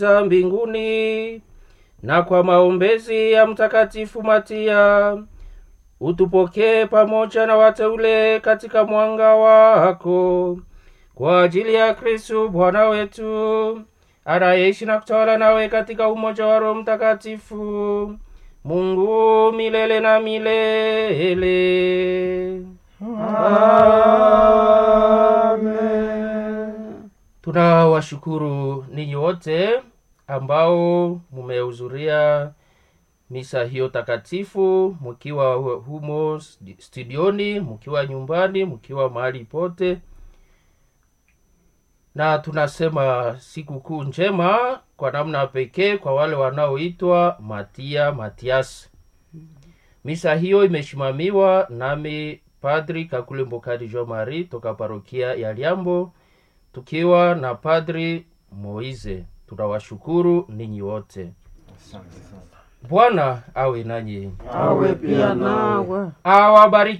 za mbinguni na kwa maombezi ya mtakatifu Matia utupokee pamoja na wateule katika mwanga wako kwa ajili ya Kristu Bwana wetu anayeishi na kutawala nawe katika umoja wa Roho Mtakatifu, Mungu milele na milele. Amen. Tunawashukuru ninyi wote ambao mumehudhuria misa hiyo takatifu, mkiwa humo studioni, mkiwa nyumbani, mkiwa mahali pote, na tunasema sikukuu njema kwa namna pekee kwa wale wanaoitwa Matia Matias. Misa hiyo imesimamiwa nami Padri Kakule Mbokari Jean Marie toka parokia ya Liambo tukiwa na Padri Moize. Tunawashukuru ninyi wote. Asante sana. Bwana awe nanyi, Awe pia nawe. awabariki